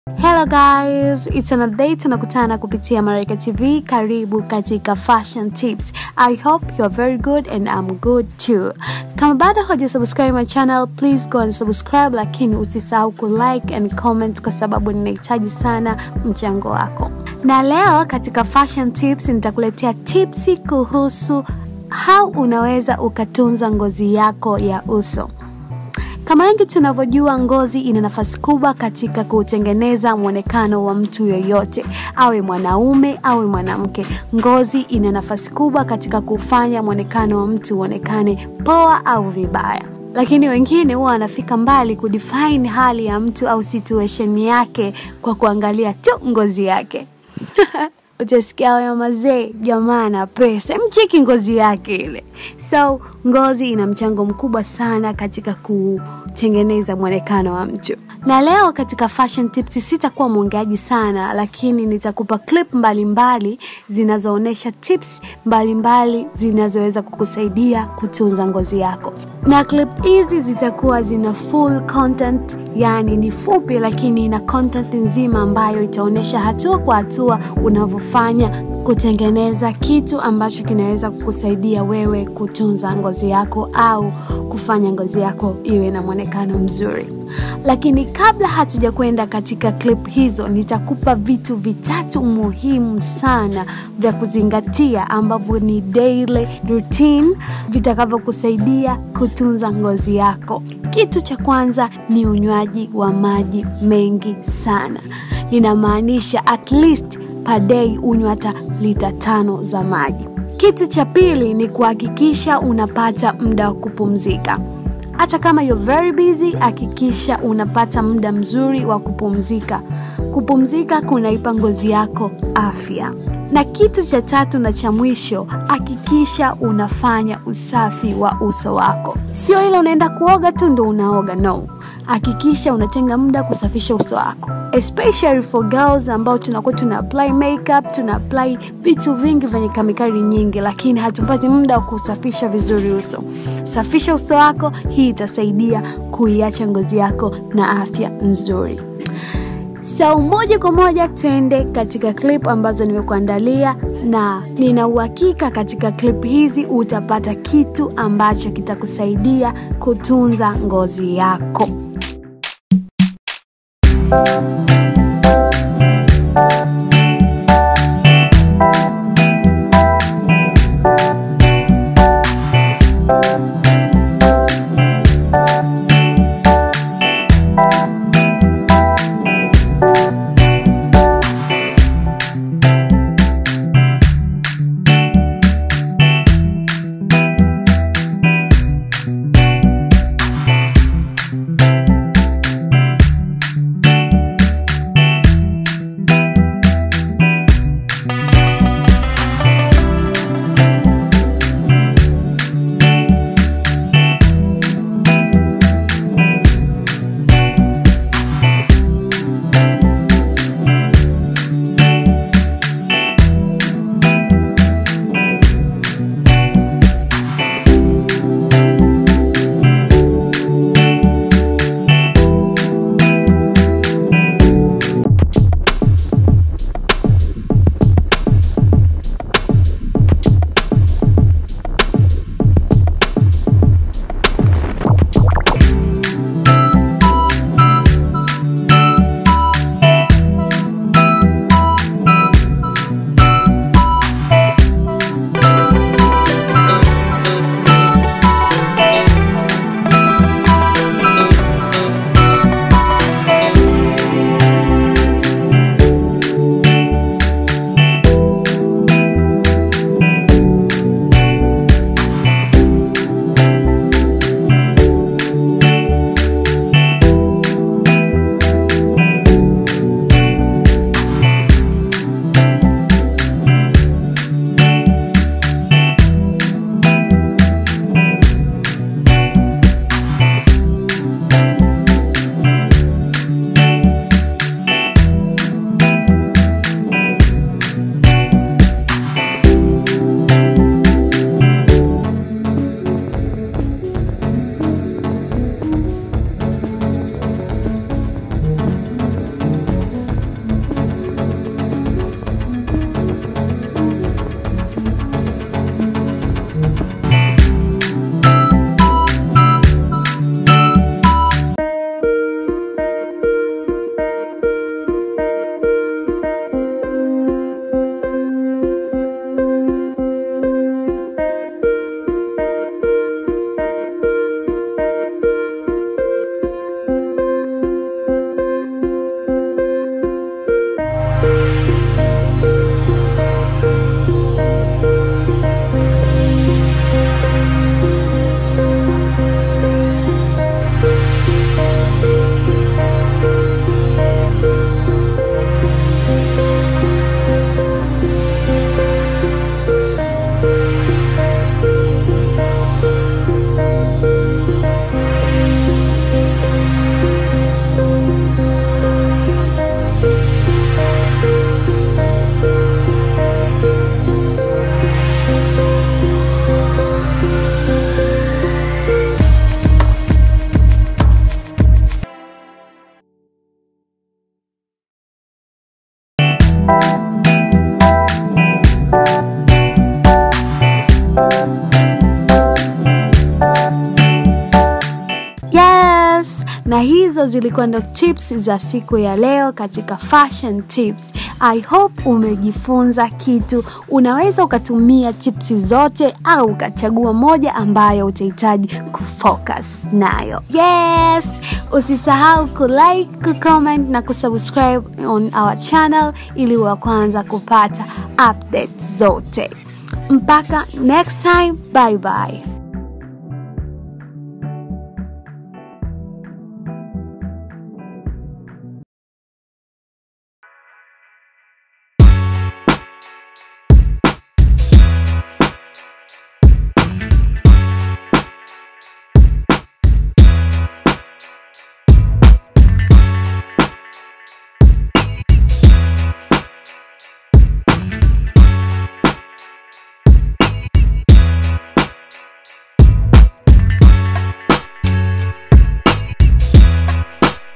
Hello guys, it's another day tunakutana kupitia Marika TV. Karibu katika fashion tips. I hope you're very good and I'm good too. Kama bado hoja subscribe my channel, please go and subscribe, lakini usisahau ku like and comment kwa sababu ninahitaji sana mchango wako. Na leo katika fashion tips nitakuletea tipsi kuhusu how unaweza ukatunza ngozi yako ya uso. Kama wengi tunavyojua, ngozi ina nafasi kubwa katika kutengeneza mwonekano wa mtu yoyote, awe mwanaume awe mwanamke. Ngozi ina nafasi kubwa katika kufanya mwonekano wa mtu uonekane poa au vibaya, lakini wengine huwa wanafika mbali kudefine hali ya mtu au situation yake kwa kuangalia tu ngozi yake. utasikia waya mazee, jamaa na pesa, mcheki ngozi yake ile. So ngozi ina mchango mkubwa sana katika kutengeneza mwonekano wa mtu. Na leo katika fashion tips sitakuwa mwongeaji sana, lakini nitakupa clip mbalimbali zinazoonyesha tips mbalimbali zinazoweza kukusaidia kutunza ngozi yako, na clip hizi zitakuwa zina full content, yani ni fupi, lakini ina content nzima ambayo itaonyesha hatua kwa hatua unavyofanya kutengeneza kitu ambacho kinaweza kukusaidia wewe kutunza ngozi yako au kufanya ngozi yako iwe na mwonekano mzuri. Lakini kabla hatuja kwenda katika clip hizo, nitakupa vitu vitatu muhimu sana vya kuzingatia ambavyo ni daily routine vitakavyokusaidia kutunza ngozi yako. Kitu cha kwanza ni unywaji wa maji mengi sana, ninamaanisha at least per day unywa hata lita tano za maji. Kitu cha pili ni kuhakikisha unapata muda wa kupumzika. Hata kama you're very busy, hakikisha unapata muda mzuri wa kupumzika. Kupumzika kunaipa ngozi yako afya. Na kitu cha tatu na cha mwisho, hakikisha unafanya usafi wa uso wako. Sio ile unaenda kuoga tu ndo unaoga, no. Hakikisha unatenga muda kusafisha uso wako, especially for girls ambao tunakuwa tuna apply makeup, tuna apply vitu vingi vyenye kemikali nyingi, lakini hatupati muda wa kusafisha vizuri uso. Safisha uso wako, hii itasaidia kuiacha ngozi yako na afya nzuri. So moja kwa moja twende katika clip ambazo nimekuandalia, na nina uhakika katika clip hizi utapata kitu ambacho kitakusaidia kutunza ngozi yako. zilikuwa ndo tips za siku ya leo katika fashion tips. I hope umejifunza kitu. Unaweza ukatumia tips zote au ukachagua moja ambayo utahitaji kufocus nayo. Yes, usisahau kulike, kucomment na kusubscribe on our channel ili wa kwanza kupata updates zote. Mpaka next time, bye bye.